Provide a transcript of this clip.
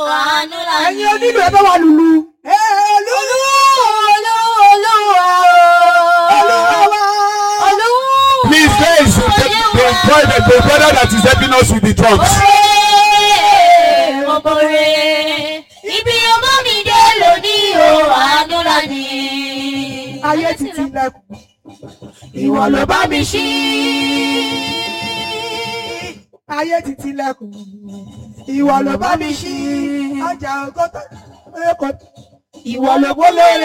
àánú la ní. ẹ̀yin onílù ẹ bá wa lùlù. olú olú olúwa olúwa wa. Please, there is the, the, brother, the brother that is helping us with the drums. Ọ̀bọ̀rẹ̀ ibi ọmọ mi dé lónìí o àánú la ní. ayé ti tilẹ̀kùn. Ìwọ ló bá mi ṣí. ayé ti tilẹ̀kùn. ìwọ ló bá mi ṣí. ọjà ògótó. Ìwọ ló gbólóore.